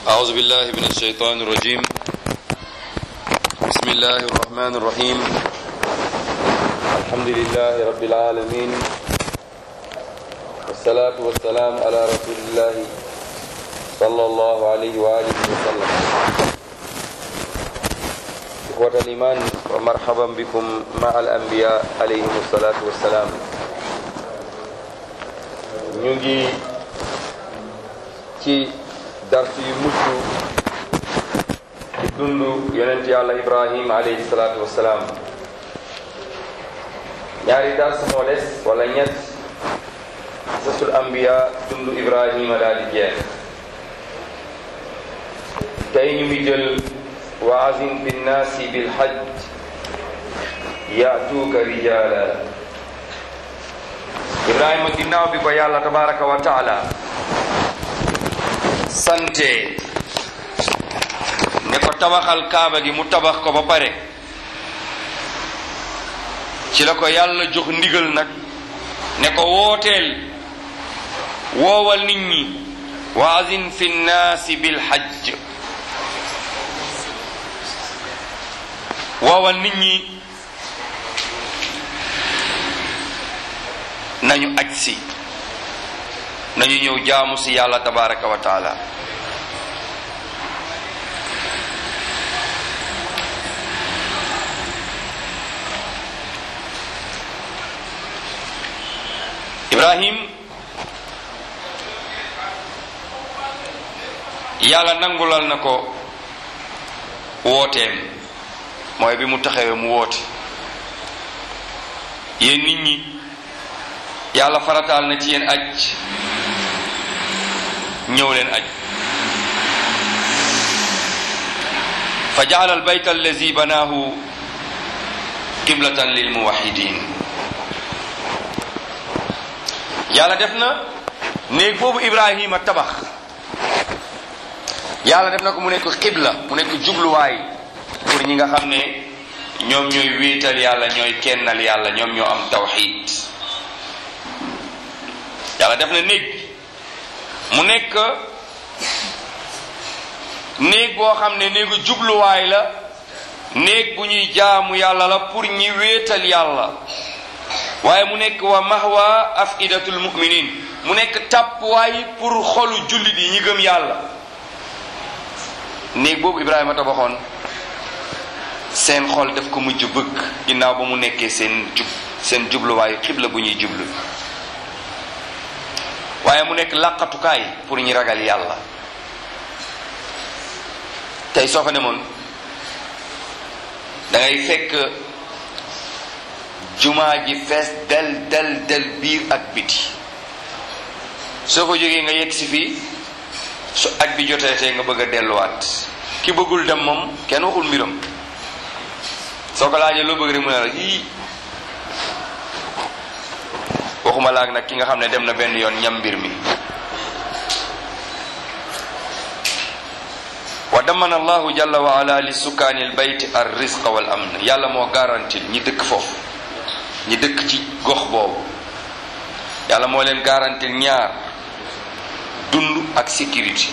أعوذ بالله من الشيطان الرجيم بسم الله الرحمن الرحيم الحمد لله رب العالمين والصلاة والسلام على رسول الله صلى الله عليه وآله وسلم إخوة الإيمان ومرحبا بكم مع الأنبياء عليهم الصلاة والسلام نيجي ci dars yu mujj ci dund yonent yàlla ibrahim alayhi salaatu wassalaam ñaari dars moo des wala ñett sasul ambiya dund ibrahima daal di jeex tey ñu ngi jël wa azim fi nnaasi bilhajj yaatuuka rijaala ibrahima ginnaaw bi ko yàlla tabaraka wa taala sante ne ko tabaxal kaaba gi mu tabax ko ba pare ci la ko yàlla jox ndigal nag ne ko wooteel woowal nit ñi wa azin fi nnaasi bil hajj woowal nit ñi nañu aj si nañu ñëw jaamu si yàlla tabaraka wa taala ibrahim yàlla nangulal na ko wooteem mooy bi mu taxawee mu woote yéen nit ñi yàlla farataal na ci yéen aj ñëw leen aj fa jaala albayt allazi banaahu qiblatan lil muwahidin yàlla def na néeg boobu ibrahima tabax yàlla def na ko mu nekk qibla mu nekk jubluwaay pour ñi nga xam ne ñoom ñooy wéetal yàlla ñooy kennal yàlla ñoom ñoo am tawxid yàlla def na néeg mu nekk néeg boo xam ne néegu jubluwaay la néeg bu ñuy jaamu yàlla la pour ñi wéetal yàlla waaye mu nekk wa mahwa afidatul muminin mu nekk tàppuwaay pour xolu jullit yi ñi gëm yàlla néeg boobu Ibrahima tabaxoon seen xol daf ko mujj bëgg ginnaaw ba mu nekkee seen jub seen jubluwaayu xibla bu ñuy jublu waaye mu nekk làqatukaay pour ñi ragal yàlla tey soo fa demoon da ngay fekk jumaa ji fees del del del biir ak biti soo ko jógee nga yegg si fii su aj bi jotee tey nga bëgg a delluwaat ki bëggul dem moom kenn waxul mbiram soo ko laajee loo bëgg rek mu ne la yii waxuma laag nag ki nga xam ne dem na benn yoon ñam mbir mi wa damana allahu jalla wa ala li sukkaani l bayt ar rizqa wal amn yàlla moo garantil ñi dëkk foofu ñi dëkk ci gox boobu yàlla moo leen garantil ñaar dund ak sécurité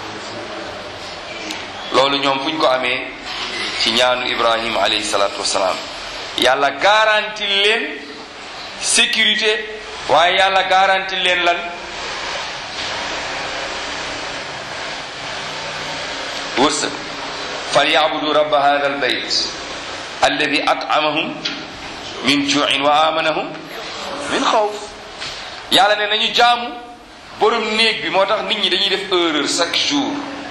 loolu ñoom fu ñu ko amee ci ñaanu ibrahima alayhi salaatu wasalaam yàlla garantil leen sécurité waaye yàlla garanti leen lan wërsëg fal yaabudu rabba hada al bayt alladi at'amahum min juin wa amanahum min xawf yàlla ne nañu jaamu borom néeg bi moo tax nit ñi dañuy def erreur chaque jour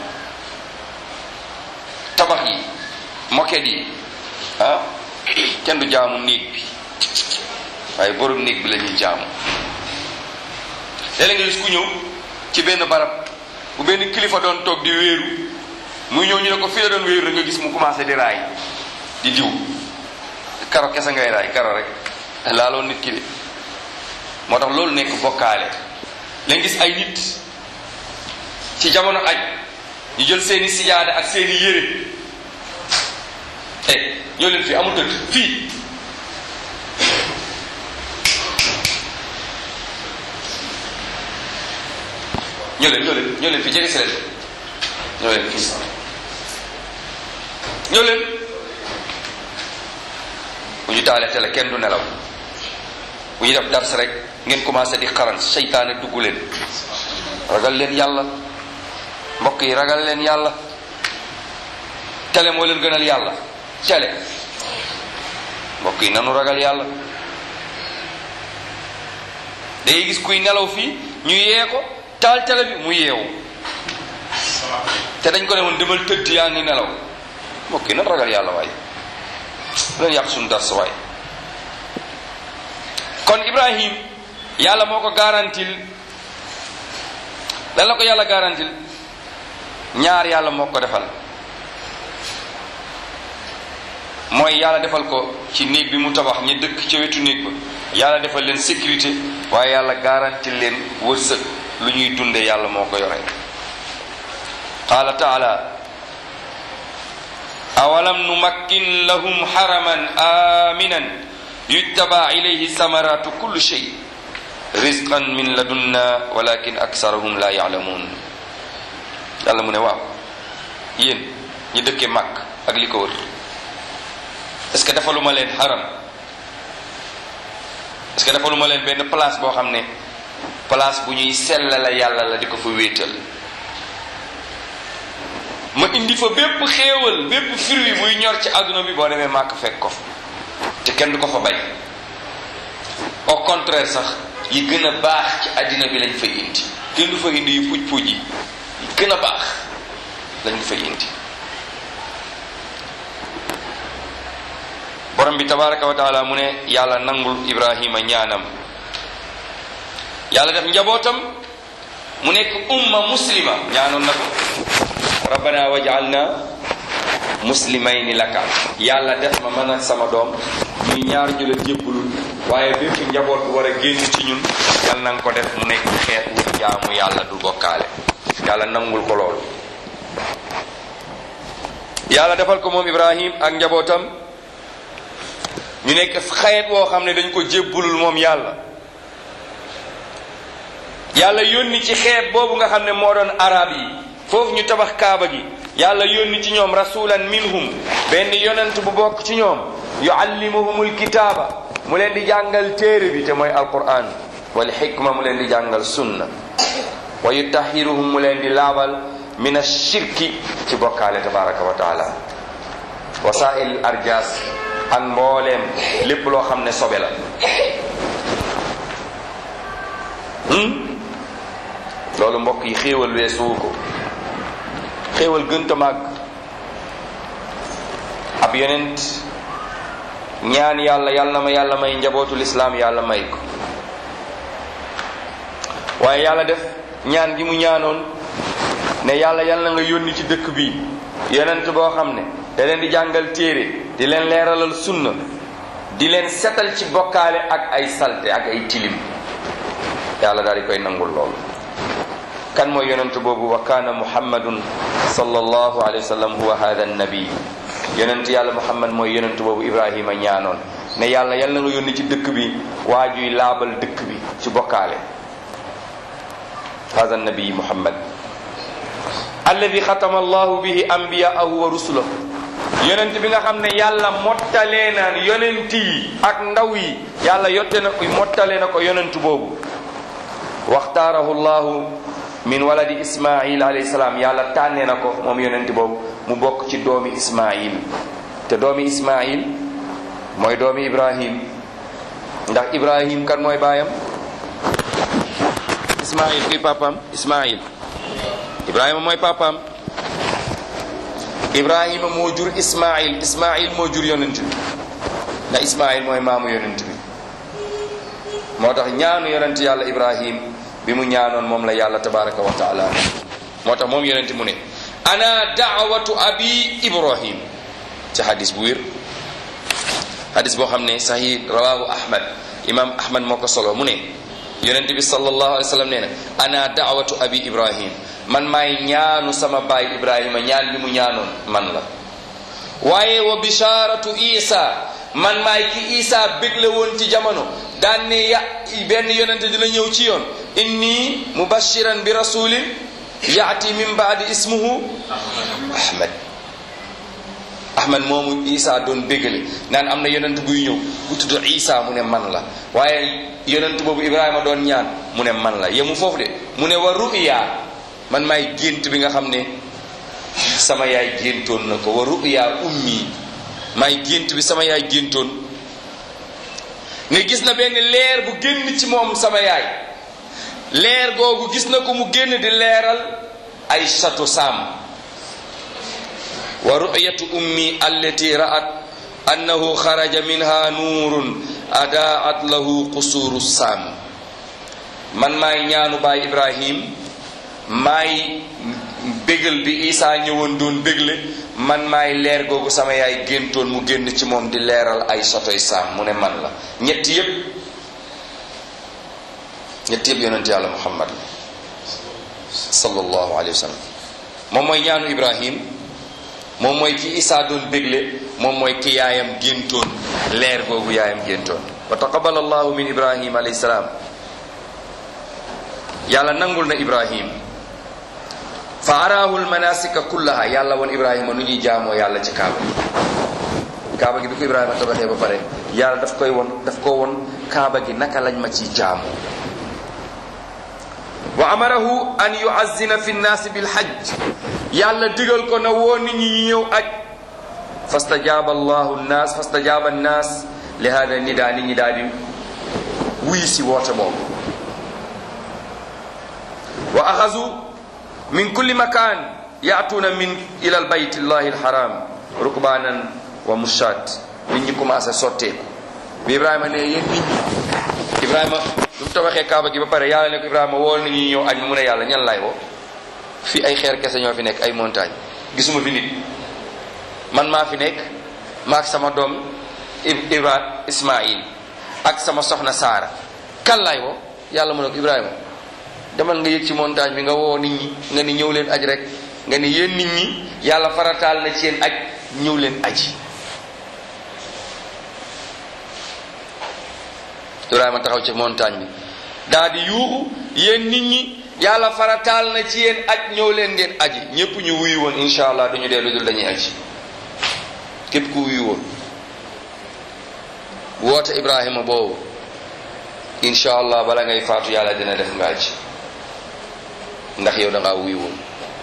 tabax yi moquette yi ah kenn du jaamu néeg bi waaye borom néeg bi la ñuy jaamu léeg-léeg nga gis ku ñëw ci benn barab bu benn kilifa doon toog di wéeru muy ñëw ñu ne ko fii la doon wéeru rek nga gis mu commencé di raay di diw karo kese ngay raay karo rek laaloon nit ki de moo tax loolu nekk bokkaale léegi gis ay nit ci jamono aj ñu jël seeni sijaada ak seeni yére eh ñoo leen fii amul tëdd fii ñoo leen ñoo leen ñoo leen fi jege si leen ñëw leen fii ñëw leen bu ñu taalee télé kenn du nelaw bu ñu def dars rek ngeen commencé di xaran seytaane dugg leen ragal leen yàlla mbokk yi ragal leen yàlla télé moo leen gënal yàlla télé mbokk yi nanu ragal yàlla day gis kuy nelaw fii ñu yee ko taal télé bi mu yeewu te dañ ko ne woon demal tëdd yaa ngi nelaw mbokk yi nan ragal yàlla waay leen yàq suñu dars waay kon ibrahim yàlla moo ko garantil lan la ko yàlla garantil ñaar yàlla moo ko defal mooy yàlla defal ko ci néeg bi mu tabax ñi dëkk ca wetu néeg ba yàlla defal leen sécurité waaye yàlla garantil leen wërsëg lu ñuy dunde yàlla moo ko yore qaala taala awalam numakkin lahum haraman aminan yujtaba ilayhi samaratu kulli shay rizqan min ladunna walakin aksarahum la ya'lamun yàlla mu ne waaw yéen ñi dëkke màkk ak li ko wër est ce que defaluma leen haram est ce que defaluma leen benn place boo xam ne place bu ñuy sellala yàlla la di ko fa wéetal ma indi fa bépp xéewal bépp fruit buy ñor ci àdduna bi boo demee màkk fekk ko fa te kenn du ko fa bay au contraire sax yi gën a baax ci àddina bi lañ fay indi kenn du fa indi yu puj puj yi yi gën a baax lañ fay indi borom bi tabaraka wa taala mu ne yàlla nangul ibrahima ñaanam yàlla def njabootam mu nekk umma muslima ñaanoon na ko rabbana wajalna muslimayni laka yàlla def ma man ak sama doom muy ñaar ñu la jébbalul waaye bépp njaboot bu war a génn ci ñun yàlla na nga ko def mu nekk xeet wu jaamu yàlla du bokkaale yàlla nangul ko loolu yàlla defal ko moom ibrahim ak njabootam ñu nekk xeet woo xam ne dañ ko jébbalul moom yàlla yàlla yónni ci xeet boobu nga xam ne moo doon arab yi foofu ñu tabax kaaba gi yàlla yónni ci ñoom rasulan minhum benn yonent bu bokk ci ñoom yuallimuhumul kitaaba mu leen di jàngal téere bi te mooy alquran wal xikma mu leen di jàngal sunna wa yutahiruhum mu leen di laabal min ashirki ci bokkaale tabaraka wa taala wasail arjas ak mbooleem lépp loo xam ne sobe la loolu mbokk yi xéewal weesuwu ko xéewal gënta màgg ab yonent ñaan yàlla yàlla na ma yàlla may njabootul islaam yàlla may ko waaye yàlla def ñaan gi mu ñaanoon ne yàlla yàlla na nga yónni ci dëkk bi yonent boo xam ne da leen di jàngal téere di leen leeralal sunna di leen setal ci bokkaale ak ay salte ak ay tilim yàlla daal di koy nangul loolu kan mooy yonent boobu wa kaana muhammadun sallallahu alayhi wa sallam huwa hada annabi yonent yàlla muhammad mooy yonent boobu ibrahima ñaanoon ne yàlla yàlla nga yónni ci dëkk bi waajuy laabal dëkk bi ci bokkaale hada annabi muhammad alladi xatama allahu bihi anbiyaahu wa rusulahu yonent bi nga xam ne yàlla mottalee na yonent yi ak ndaw yi yàlla yotte na ko mottalee na ko yonent boobu waxtaarahu llahu min waladi ismail alayhi salaam yàlla tànnee na ko moom yonent boobu mu bokk ci doomi ismail te doomi ismail mooy doomi ibrahim ndax ibrahim kan mooy baayam ismail kuy papam ismail ibrahima mooy papam ibrahima moo jur ismail ismail moo jur yonent bi ndax ismail mooy maamu yonent bi moo tax ñaanu yonent yàlla ibrahim bi mu ñaanoon moom la yàlla tabaraka wa taala moo tax moom yonent mu ne ana daawatu abi ibrahim ci hadis bu wér hadis boo xam ne sahih rawahu ahmad imam ahmad moo ko solo mu ne yonent bi sallallahu alayhi wa sallam nee na ana daawatu abi ibrahim man maay ñaanu sama baay ibrahima ñaan bi mu ñaanoon man la waaye wa bisharatu isa man maay ki isa bégle woon ci jamono daan ne ya benn yonente dina ñëw ci yoon inni mubashiran bi rasulin yaati min baadi ismuhu ahmad ahmad moomu isa doon bégale naan am na yonent buy ñëw bu tudd isa mu ne man la waaye yonent boobu ibrahima doon ñaan mu ne man la yemu foofu de mu ne wa ruya man maay gént bi nga xam ne sama yaay géntoon na ko wa ruya ummi maay gént bi sama yaay géntoon ne gis na benn leer bu génn ci moom sama yaay leer googu gis na ko mu génn di leeral ay château sam wa ru'yatu ummi allati ra'at annahu xaraja minha nuurun adaat lahu qusuru sam man maay ñaanu baay ibrahim maay bégal bi isaa ñëwoon doon bégle man maay leer googu sama yaay géntoon mu génn ci moom di leeral ay sotoy saam mu ne man la ñetti yépp ñetti yépp yonent yàlla muhammad la sallallahu alayhi wa sallam moom mooy ñaanu ibrahim moom mooy ki isaa doon bégle moom mooy ki yaayam géntoon leer googu yaayam géntoon wa taqabal allahu min ibrahim alayhi salaam yàlla nangul na ibrahim fa araahu lmanasika kullaha yàlla woon ibrahima nu ñuy jaamoo yàlla ci kaaba gi kaaba gi bi ko ibrahima tabaxee ba pare yàlla daf koy won daf ko won kaaba gi naka lañ ma ciy jaamoo wa amarahu an yuazzina fi nnaasi bilhajj yàlla digal ko na woo nit ñi ñëw aj fastajaaba allahu nnaas fastajaaba nnaas li hada nida nit ñi daal di wuy si woote boobu wa axazu min kulli makan yaatuuna min ila albayt llahi alharam rukbanan wa mushat nit ñi commencé sotteeku bi ibrahima ne yéen nit ñi ibrahima lu mu tabaxee kaaba gi ba pare yàlla ne ko ibrahima woo nit ñi ñëw aj mu ne yàlla ñan lay woo fii ay xeer kese ñoo fi nekk ay montagne gisuma fi nit man maa fi nekk maak sama doom ibra ismail ak sama soxna saara kan lay woo yàlla mu ne ko ibrahima demal nga yëg ci montagne bi nga woo nit ñi nga ni ñëw leen aj rek nga ni yéen nit ñi yàlla farataal na ci yéen aj ñëw leen aji Ibrahima taxaw ci montagne bi daa di yuuxu yéen nit ñi yàlla farataal na ci yéen aj ñëw leen ngeen aji ñépp ñu wuyu woon insha allah duñu dee lu dul dañuy aji képp ku wuyu woon woote Ibrahima boobu insha allah bala ngay faatu yàlla dina def nga aji ndax yow da ngaa wuy woon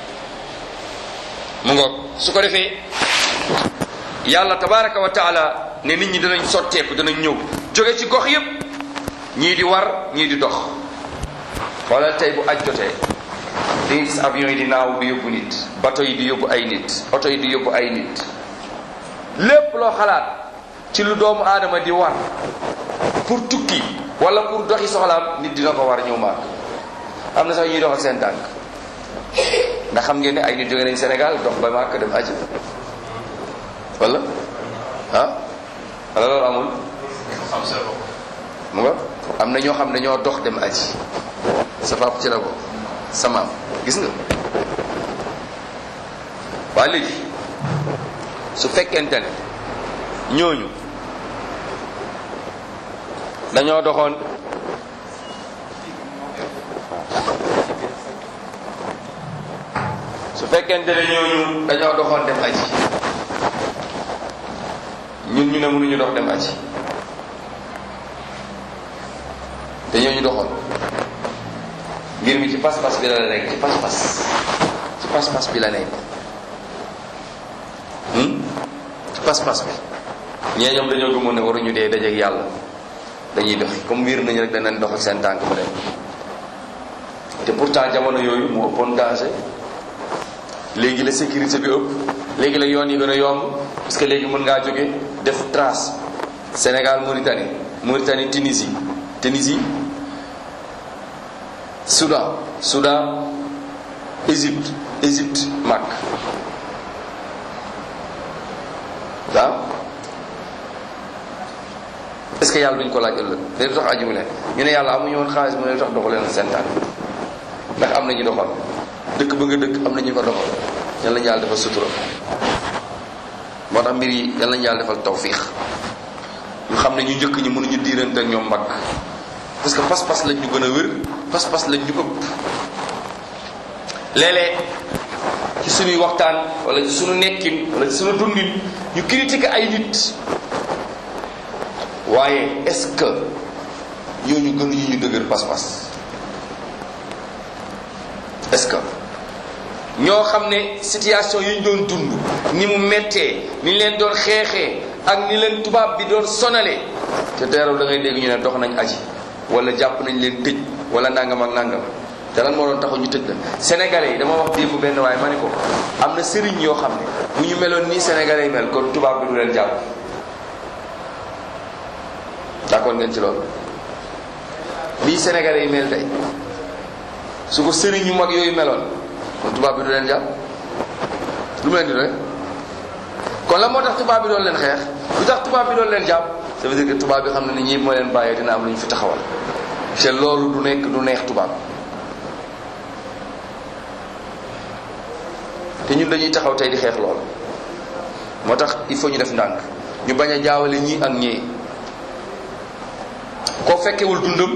mu ngoog su ko defee yàlla tabaraka wa taala ne nit ñi danañ sotteeku danañ ñëw jóge ci gox yépp ñii di war ñii di dox xoolal tey bu aj jotee di nga gis avion yi di naaw di yóbbu nit bateau yi di yóbbu ay nit oto yi di yóbbu ay nit lépp loo xalaat ci lu doomu aadama di war pour tukki wala pour doxi soxlaam nit dina ko war ñëw maak am na sax ñuy dox ak seen tànk ndax xam ngeen ne ay nit jóge nañ Sénégal dox ba Màkka dem aji wala ah wala loolu amul mu nga am na ñoo xam ne ñoo dox dem aji sa pap ci la ko sa maam gis nga waa léegi su fekkente ne ñooñu dañoo doxoon su fekkente ne ñooñu dañoo doxoon dem aji ñun ñu ne mënuñu dox dem aji te ñooñu doxoon mbir mi ci pas-pas bi la la nekk ci pas-pas ci pas-pas bi la nekk ci pas-pas bi ñee ñoom dañoo gëmoon ne waruñu dee dajeeg yàlla dañuy dox comme wiir nañu rek danañ dox ak seen tànk mu dem te pourtant jamono yooyu mu ëppoon danger léegi la sécurité bi ëpp léegi la yoon yi gën a yomb parce que léegi mën ngaa jóge def trace Sénégal Mauritanie Mauritanie Tunisie Tunisie Soudan Soudan Égypte Égypte Mak waaw est-ce que yàlla duñ ko laaj ëllëg te lu tax ajiwu leen ñu ne yàlla amuñu woon xaalis mu ne lu tax doxu leen seen tànk ndax am na ñu doxal dëkk ba nga dëkk am na ñu ko doxal yal nañu yàlla defal sutura moo tax mbir yi yal nañu yàlla defal tawfiix ñu xam ne ñu njëkk ñi mënuñu diirante ak ñoom mbagg parce que pas-pas lañ ñu gën a wér pas-pas lañ ñu ëpp léeg-léeg ci suñuy waxtaan wala ci suñu nekkin wala ci suñu dundin ñu critiquer ay nit waaye est-ce que ñooñu gënuñu ñu dëgër pas-pas est-ce que ñoo xam ne situation yi ñu doon dund ni mu méttee ni ñu leen doon xeexee ak ni leen tubaab bi doon sonalee te teeraw da ngay dégg ñu ne dox nañ aji wala jàpp nañ leen tëj wala nangam ak nangam te lan moo doon taxaw ñu tëj la sénégalais yi dama wax démb benn waaye ma ne ko am na sëriñ yoo xam ne bu ñu meloon nii sénégalais yi mel kon tubaab bi du leen jàpp d'accord ngeen ci loolu nii sénégalais yi mel tey su ko sëriñ yu mag yooyu meloon kon tubaab bi du leen jàpp lu mu leen di doy kon la moo tax tubaab bi doon leen xeex lu tax tubaab bi doon leen jàpp ça veut dire que tubaab bi xam na ni ñii moo leen bàyyee dina am lu ñu fi taxawal te loolu du nekk du neex tubaab te ñun dañuy taxaw tey di xeex loolu moo tax il faut ñu def ndànk ñu bañ a jaawale ñii ak ñii koo fekkewul dundam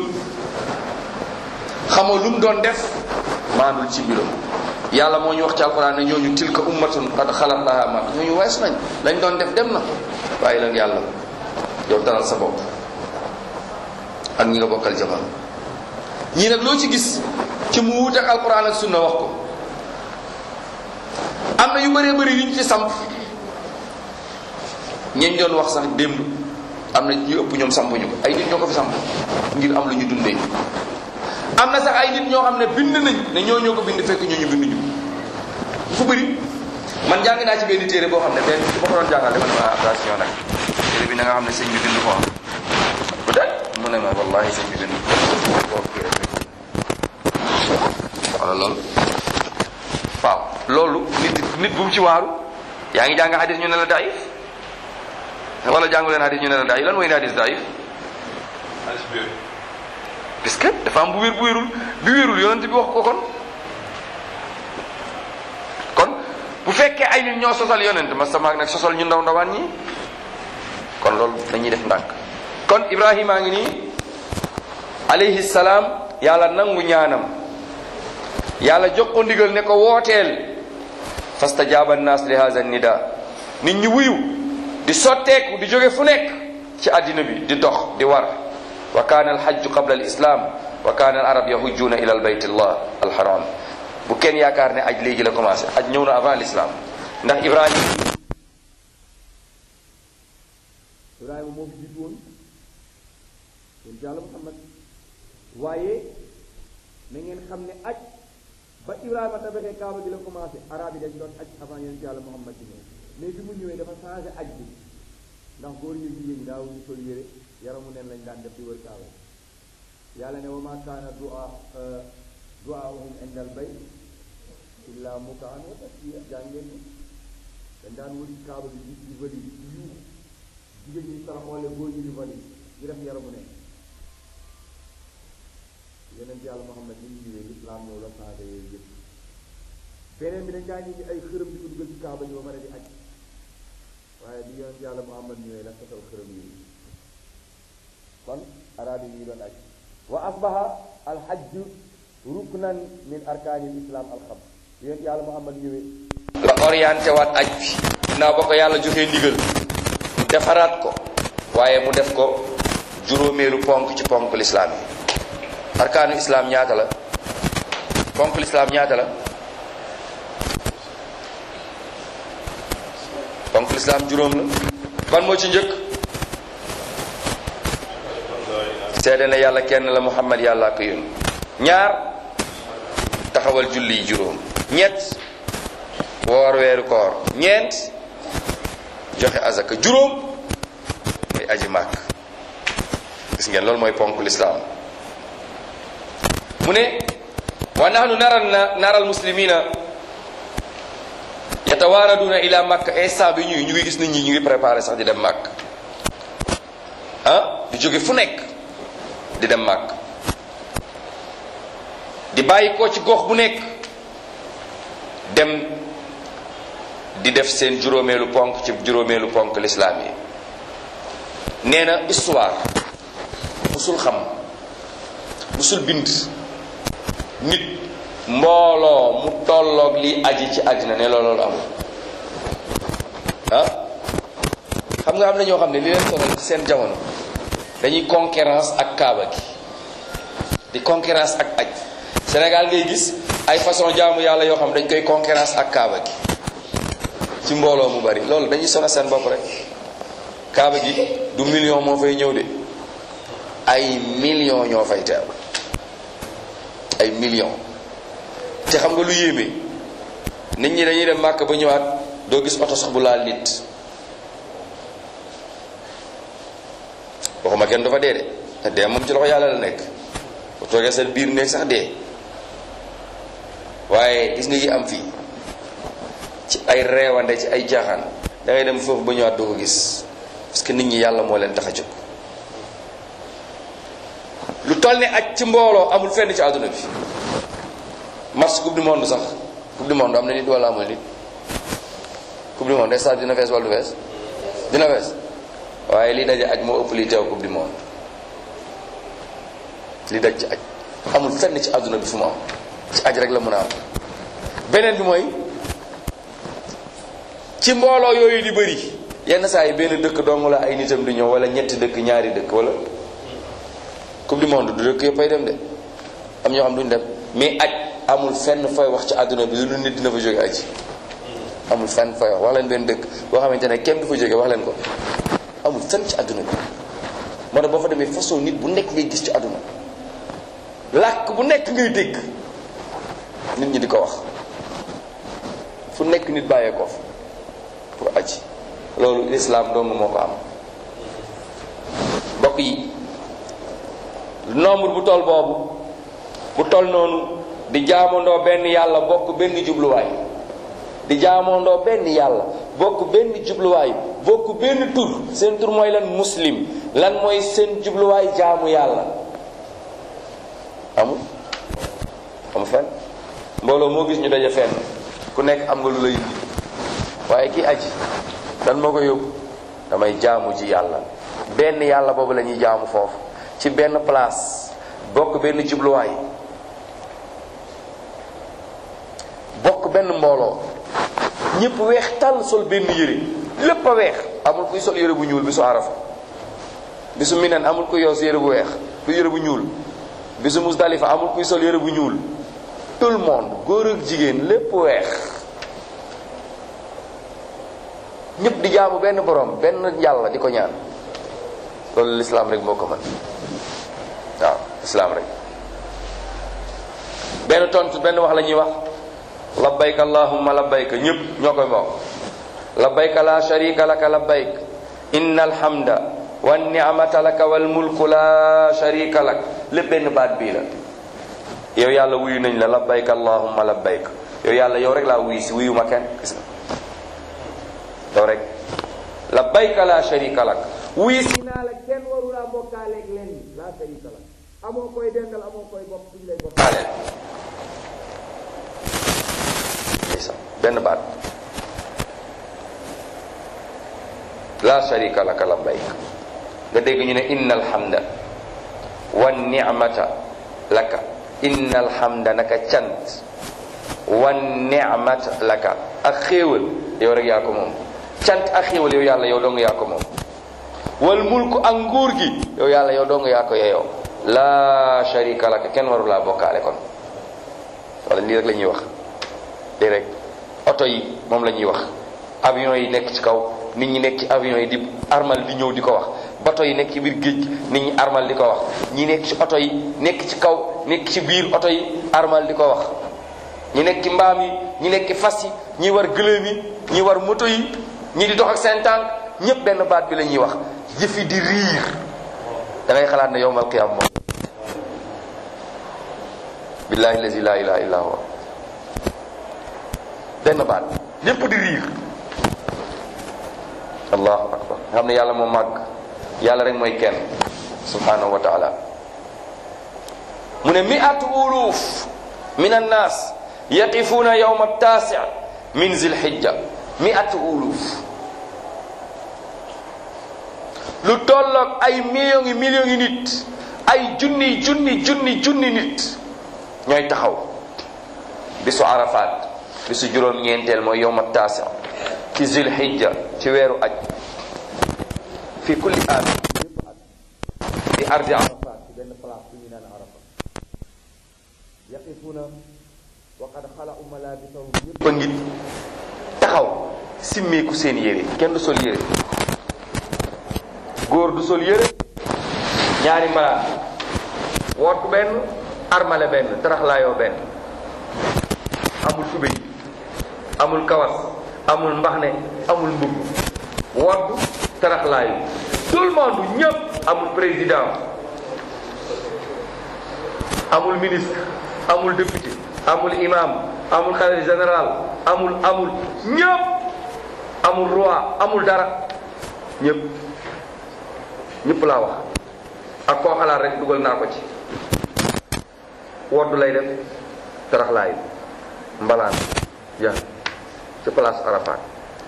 xamoo lu mu doon def maanul ci mbiram yàlla moo ñu wax ci alquran ne ñooñu tilka ummatun qad xalat laha ma ñooñu wees nañ lañ doon def dem na bàyyi leen yàlla yow dalal sa bopp ak ñi nga bokkal jamono ñii nag loo ci gis ci mu wuute ak alquran ak sunna wax ko am na yu bëree bëri yu ñu ci samp ñeñ doon wax sax démb am na ñu ëpp ñoom sampuñu ko ay nit ñoo ko fi samp ngir am lu ñu dundee am na sax ay nit ñoo xam ne bind nañ ne ñoo ñoo ko bind fekk ñoo ñu bind ñu fu bëri man jàng naa ci benn téere boo xam ne benn su ma ko doon jàngal dama ne ma attention nag téere bi na nga xam ne sëñ bi bind ko am peut-être mu ne ma wallahi sëñ bi bind ko kii rek wala loolu waaw loolu nit nit bu mu ci waaru yaa ngi jàng hadis ñu ne la daif wala jàngu leen hadis ñu ne la daif lan mooy hadis daif parce que dafa am bu wér bu wérul bi wérul yonent bi wax ko kon kon bu fekkee ay nit ñoo sosal yonent ma sama nag sosal ñu ndaw ndawaan ñi kon loolu dañuy def ndànk kon Ibrahima ngi nii alayhi salaam yàlla nangu ñaanam yàlla jox ko ndigal ne ko wooteel fastajaaba naas li haza nida nit ñi wuyu di sotteeku di jóge fu nekk ci àddina bi di dox di war wa kaana alxajju qabla alislam wa kaana al arab yahujjuuna ila albayt allah alharam bu kenn yaakaar ne aj léegi la commencé aj ñëw na avant l'islam ndax ibrahima ibrahima moo fi jiitu woon yéen yàlla muhammad waaye na ngeen xam ne aj ba ibrahima tabaxee kaaba gi la commencé arab yi dañ doon aj avant yéen yàlla muhammad di ñëw mais bi mu ñëwee dafa changé aj bi ndax góor ñi jigéen ñi daawuñu sol yére yaramu neen lañ daan def di wër kaaba yàlla ne wa ma kaana dua duaahum inda al bayt illa mukaan wa tasbiya jàng ngeen ko dañ daan wëri kaaba bi di vali di yuux jigéen ñi saraxoole góor ñi di vali di def yaramu neen yeneen yàlla Muhammad ni ñu ñëwee lislaam ñëw la changé yooyu yëpp beneen bi dañ daa ñi ay xërëm di ko dugal ci kaaba ñu ba mën a di aj waaye bi yonent yàlla Muhammad ñëwee la tasal xërëm yi kon araab yi ñu doon aj wa asbaha alhajju ruknan min arkaanil islam alxam yonent yàlla Muhammad ñëwee la orienté waat aj bi ginnaaw ba ko yàlla joxee ndigal mu defaraat ko waaye mu def ko juróomeelu ponk ci ponk lislaam yi arkaanu islam ñaata la ponk lislaam ñaata la ponk lislaam juróom la ban moo ci njëkk seede ne yàlla kenn la muhammad yàlla ko yónni ñaar taxawal julli yi juróom ñett woor weeru koor ñeent joxe azaka juróom mooy aji màkk gis ngeen loolu mooy ponk lislaam mu ne wa nahnu nara nara almuslimina yatawaaraduna ila makka instant bi ñuy ñu ngi gis nit ñi ñu ngi préparé sax di dem màkk ah di jóge fu nekk di dem màkk di bàyyi ko ci gox bu nekk dem di def seen juróomeelu ponk ci juróomeelu ponk lislaam yi nee na histoire musul xam musul bind nit mbooloo mu tolloog li aji ci àddina ne loolu amul ah xam nga am na ñoo xam ne li leen sonal ci seen jamono dañuy concurrence ak kaaba gi di concurrence ak aj Sénégal ngay gis ay façon jaamu yàlla yoo xam dañ koy concurrence ak kaaba gi ci mbooloo mu bari loolu dañuy sonal seen bopp rek kaaba gi du million moo fay ñëw de ay million ñoo fay teew ay million te xam nga lu yéeme nit ñi dañuy dem màkk ba ñëwaat doo gis oto sax bu laal nit waxuma kenn dafa dee de te dee moom ci loxo yàlla la nekk bu toogee seen biir néeg sax dee waaye gis nga yi am fii ci ay reewande ci ay jaaxaan da ngay dem foofu ba ñëwaat doo ko gis parce que nit ñi yàlla moo leen tax a jóg lu toll ni aj ci mbooloo amul fenn ci àdduna bi match coupe du monde sax coupe du monde am na nit wala amul nit coupe du monde stade dina fees wala du fees dina fees waaye li daje aj moo ëpp li teew coupe du monde li daj ci aj amul fenn ci àdduna bi fu mu am ci aj rek la mën a am beneen bi mooy ci mbooloo yooyu di bëri yenn saa yi benn dëkk dong la ay nitam di ñëw wala ñetti dëkk ñaari dëkk wala coupe du monde du dëkk yëpp ay dem de am ñoo xam duñ dem mais aj amul fenn fay wax ci àdduna bi lu nit dina fa jóge aji amul fenn fay wax wax leen benn dëkk boo xamante ne kenn du fa jóge wax leen ko amul fenn ci àdduna bi moo tax boo fa demee façon nit bu nekk ngay gis ci àdduna làkk bu nekk ngay dégg nit ñi di ko wax fu nekk nit bàyyee ko fa pour aji loolu lislaam dong moo ko am mbokk yi nombre bu toll boobu bu toll noonu di jaamandoo benn yàlla bokk benn jubluwaay di jaamandoo benn yàlla bokk benn jubluwaay bokk benn tur seen tur mooy lan muslim lan mooy seen jubluwaay jaamu yàlla amul amul fenn mbooloo moo gis ñu daje fenn ku nekk am nga lu lay indi waaye ki aji dan moo ko yóbbu damay jaamu ji yàlla benn yàlla boobu la ñuy jaamu foofu ci benn place bokk benn jubluwaay bokk benn mbooloo ñëpp weex tàll sol benn yére lépp a weex amul kuy sol yére bu ñuul bi su arafa bi su minan amul kuy yoos yére bu weex du yére bu ñuul bi su musdalifa amul kuy sol yére bu ñuul tout le monde góor ak jigéen lépp weex ñëpp di jaamu benn borom benn yàlla di ko ñaan loolu lislaam rek moo ko mën waaw lislaam rek benn tontu benn wax la ñuy wax labbayka allahumma labbayka ñëpp ñoo koy wax labbayka la sharika laka labbayk inna alhamda wa ni'mata laka wal mulku la sharika lak lépp benn baat bii la yow yàlla wuyu nañ la labbayka allahumma labbayk yow yàlla yow rek laa wuyu si wuyu ma kenn gis nga yow rek labbayka la sharika lak wuyu si naa la kenn waru laa bokkaaleeg leen la sharika lak amoo koy dendal amoo koy bokk suñu lay bokkaaleel benn baat la sharika laka labbayk nga dégg ñu ne inna alhamda wa ni'mata laka inna alhamda naka cant wa ni'mata laka ak xéewal yow rek yaa ko moom cant ak xéewal yow yàlla yow dong yaa ko moom wal mulku ak nguur gi yow yàlla yow dong yaa ko yeyoo la sharika laka kenn waru laa bokkaale kon wala lii rek la ñuy wax lii rek oto yi moom la ñuy wax avion yi nekk ci kaw nit ñi nekk ci avion yi di armal di ñëw di ko wax bato yi nekk ci biir géej nit ñi armal di ko wax ñi nekk ci oto yi nekk ci kaw nekk ci biir oto yi armal di ko wax ñi nekk ci mbaam yi ñi nekk ci fas yi ñi war gëléem yi ñi war moto yi ñi di dox ak seen tànk ñépp benn baat bi la ñuy wax jëf yi di riir da ngay xalaat ne yowmal qiyaam moom billahi lazi la ilaha illa huwa benn baat ñépp di riir allahu akbar nga xam ne yàlla moo màgg yàlla rek mooy kenn subhanahu wa taala mu ne miatu uluf min annas yaqifuuna yowma taasi min zilhijja miatu uluf lu tolloog ay millions yi millions yi nit ay junni junni junni junni nit ñooy taxaw bisu arafat bisu juróom-ñeenteel mooy yowma taasi ci zulhijja ci weeru aj fi kulli aam yépp at di ardi arafat ci benn place bu ñu naan arafa yaqifuna wa qad xalau malabisahum ñëpp a ngi taxaw simmeeku seen yére kenn du sol yére góor du sol yére ñaari mbalaan woot benn armale benn taraxlaayoo benn amul tubéy amul kawas amul mbaxne amul mbubb wodd taraxlaayu tout le monde ñëpp amul président amul ministre amul député amul imam amul xalif général amul amul ñëpp amul roi amul dara ñëpp ñëpp laa wax ak koo xalaat rek dugal naa ko ci woddu lay def taraxlaayu mbalaan ja ci place Arafat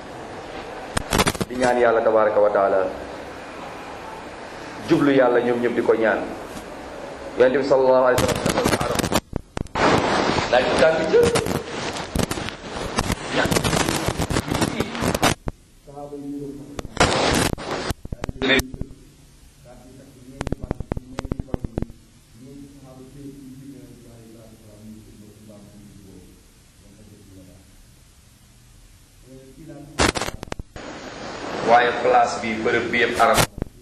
di ñaan yàlla tabaraka wa taala jublu yàlla ñoom ñëpp di ko ñaan yonent bi sallallahu alayhi wa sallam dafa arab laaj bi tàng jë waaye place bi bërëb bi yëpp arab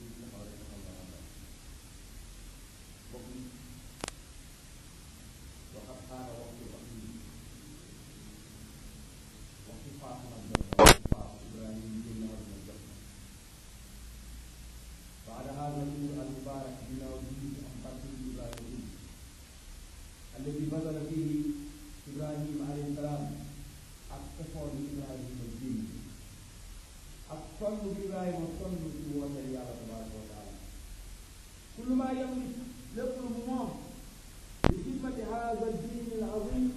الذي بذل فيه إبراهيم عليه السلام التفاضل إبراهيم الدين الصلب بإبراهيم والصلب في وجه الله تبارك وتعالى كل ما يملك يطلب الله بخدمة هذا الدين العظيم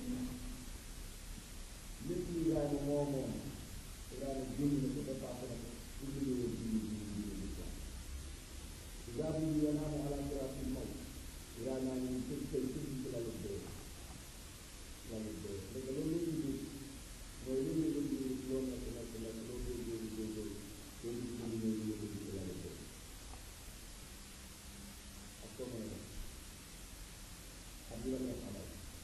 مثل إبراهيم مومون إبراهيم الدين الذي تدفع كل الدين إبراهيم ينام على فراش الموت إبراهيم يمسك كيف لا يبدو لا يبدو لكن لو يجي mooy lu ñuy dund loolu nekk nekk nekk loolu koy góor góor góor loolu ñu ñu ñu ñu ñu ci la def ak soo mën a def ak li la neex amal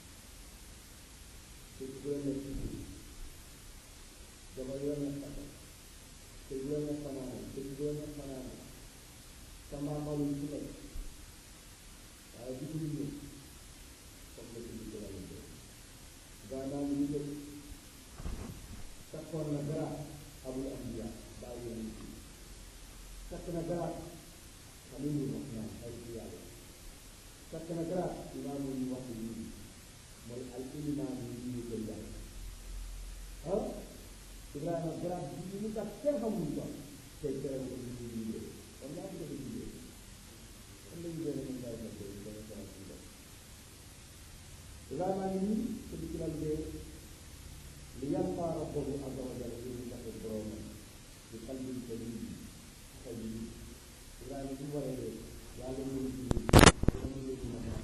te bu la neex ci jabar yoo neex takkal te bu la neex fanaane te bu la neex fanaane sama malu ci nekk waaye bu ko ñu comme la dund ci la def gaa naa ñu ñu takkoon na garaat abul ambiya bàyyi yoon ci takk na garaat xalilu rahman ay ci yàlla takk na garaat imaamu ñu wax nii mooy al imaam yi ñu ko yàlla ah ibrahima garaat bi ñu tax kenn xamuñu ko tey tere ko ñu ñu ñu kon yaa ngi ko ñu kon lañu doon ñu ngay def ko ñu ko ñu def ibrahima ngi nii ko di ci la liggéey li yalqaa rabbahu azza wa jalla yéen ñu taxe boromam di qalbin salim xol yi Ibrahima bu waree yàlla ñu ngi julli dama ñu ci mën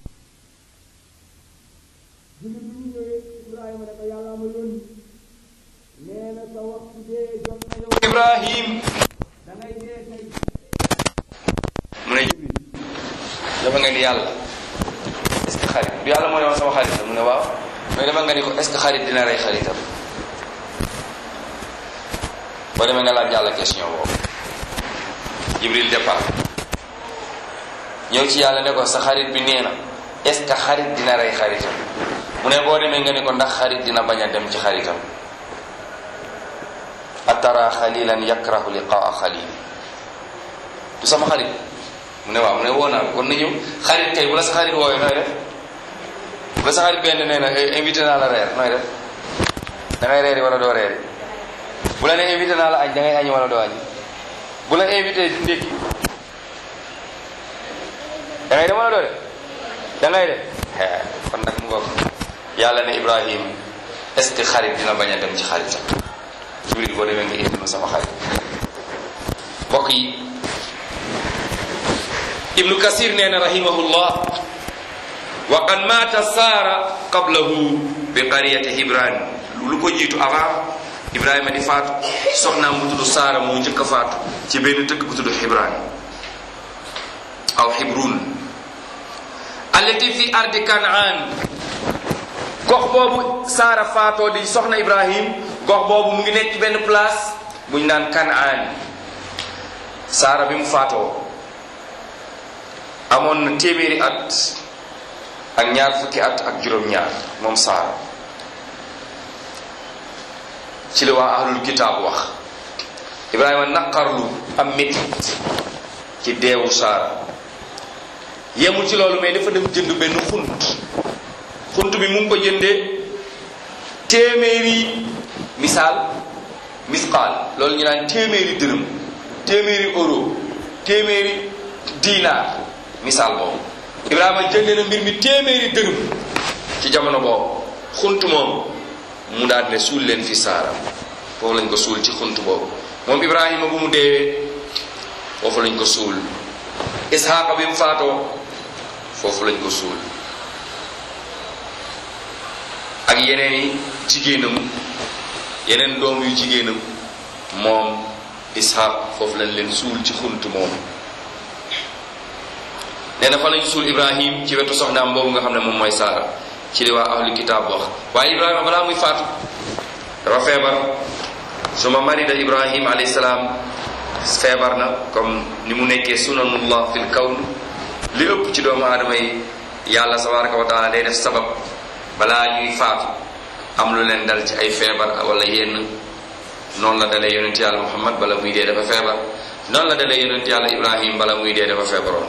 julli bi ñu ñëwee Ibrahima ne ko yàlla ma yónni nee na sa waxtu dee jot na yow Ibrahim da ngay dee tey mu ne dafa nga ni yàlla est-ce que xarit du yàlla moo ne woon sama xarit la mu ne waaw mais dafa nga ni ko est-ce que xarit dina rey xaritam boo demee nga laaj yàlla question boobu Jibril départ ñëw ci yàlla ne ko sa xarit bi nee na est-ce que xarit dina rey xaritam mu ne boo demee nga ni ko ndax xarit dina bañ a dem ci xaritam atara xalilan yakrahu liqaa xalili du sama xarit mu ne waaw mu ne woo naa ko kon na ñëw xarit kay bu la sa xarit woowee nooy def bu la sa xarit benn nee na invité naa la reer nooy def da ngay reeri wala doo reeri bu la ne invité naa la añ da ngay añi wala doo añi bu la invité ndékki da ngay dem wala doo dem da ngay dem kon nag mu ngoog yàlla ne Ibrahim est-ce que xarit dina bañ a dem ci xaritam Jibril boo demee nga indi ma sama xarit mbokk yi ibnu kasir nee na rahimahullah wa qad maata saara qablahu bi qariyati hibran lu ko jiitu avant ibrahima di faatu soxnaam bu tudd saara moo njëkk a faatu ci benn dëkk bu tudd hibran aw hibrun allati fi ardi kanaan gox boobu saara faatoo di soxna ibrahim gox boobu mu ngi nekk ci benn place bu ñu naan kanaan saara bi mu faatoo amoon na téeméeri at ak ñaar fukki at ak juróom-ñaar moom saara ci la waa ahlul kitaab wax ibrahima naqarlu am métit ci deewu saara yemul ci loolu mais dafa dem jënd benn xunt xunt bi mu ngi ko jëndee téeméeri misaal misqaal loolu ñu naan téeméeri dërëm téeméeri euro téeméeri diinaar misaal boobu ibrahima jëndee na mbir mi téeméeri dërëm ci jamono boobu xunt moom mu daal ne suul leen fi saara foofu lañ ko suul ci xunt boobu moom ibrahima bu mu deewee foofu lañ ko suul isxaaqa bi mu faatoo foofu lañ ko suul ak yeneen yi jigéenam yeneen doom yu jigéenam moom isxaaq foofu lañ leen suul ci xunt moom nee na fa lañ suul ibrahim ci wetu soxnaam boobu nga xam ne moom mooy saara ci li waa ahlu kitaab wax waaye ibrahima balaa muy faatu dafa feebar suma marida ibrahim alayhi salaam feebar na comme ni mu nekkee sunanullah fil kawn li ëpp ci doomu aadama yi yàlla tabaraka wa taala day def sabab balaa ñuy faatu am lu leen dal ci ay feebar wala yenn noonu la dalee yonent yàlla muhammad bala muy dee dafa feebar noonu la dalee yonent yàlla ibrahim bala muy dee dafa feebaroon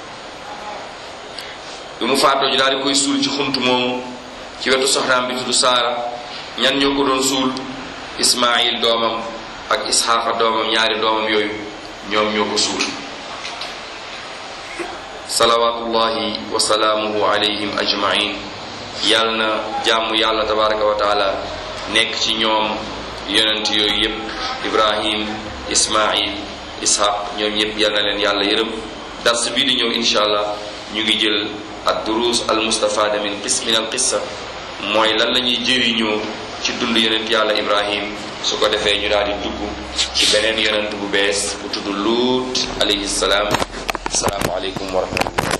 bi mu faatoo ñu daal di koy suul ci xunt moomu ci wetu soxnaam bi tudd saara ñan ñoo ko doon suul ismail doomam ak isxaaqa doomam ñaari doomam yooyu ñoom ñoo ko suul salawatullahi wa salaamuhu alayhim ajmain yàlla na jàmm yàlla tabaraka wa taala nekk ci ñoom yonent yooyu yépp ibrahim ismail ishaq ñoom ñépp yal na leen yàlla yërëm dars bii di ñëw insha allah ñu ngi jël ad durus al mustafada min qis min al qissa mooy lan la ñuy jëriñoo ci dund yonent yàlla ibrahim su ko defee ñu daal di dugg ci beneen yonent bu bees bu tudd luut alayhi salaam asalaamu aleykum wa rahmatullah